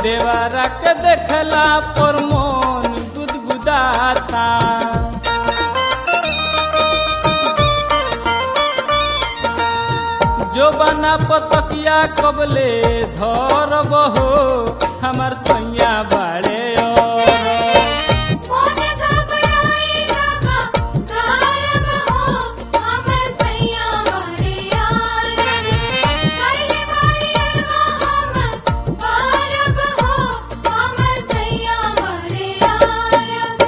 देवारा के देखला पर मन गुदगुदाता जो बना पतकिया कबले धर बहो हमार सैया बाड़े और मोन घबराई लगा कारम हो हम सैया बड़े यार कैले भाई अरवा हम पारब हो हम सैया बड़े यार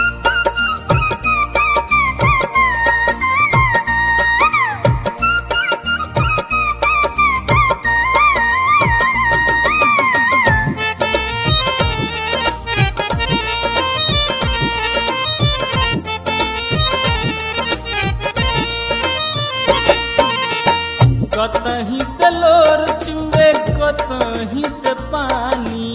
कतही से लोर चुए कतही से पानी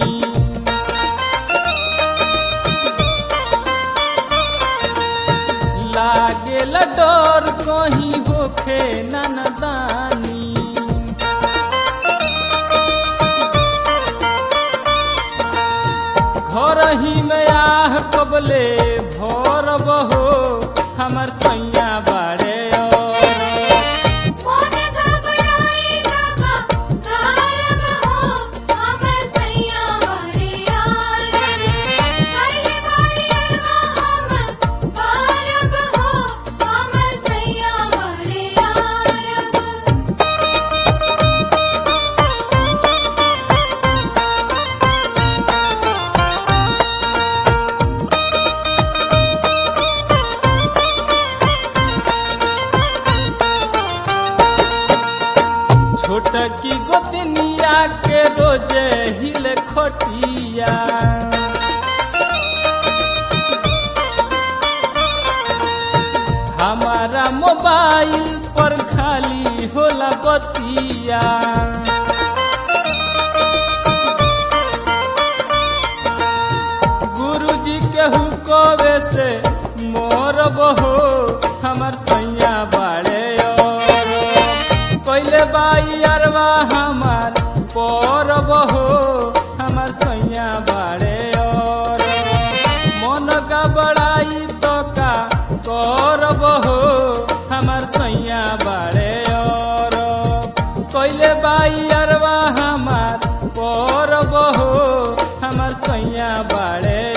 लागेल डर कहीं होखे ननदानी घर ही में आह कबले भर बहो हमर सैया बाड़े और मोन घबराई लगा कारम हो हम सैया बड़े यार कैले भाई अरवा हम पारब हो हम सैया बड़े यार छोटकी गोतनिया के रोजे हिले खटिया हमारा मोबाइल पर खाली होला बतिया गुरुजी के हुकोवे से मोर बहो हमर सैया बाड़े और कैले बाई अरवा हमार पर बहो हमर सैया बाड़े और मन का बड़ाई तो का कर बहो हमर सैया बाड़े और कैले बाई अरवा हमार पर बहो हमर सैया बाड़े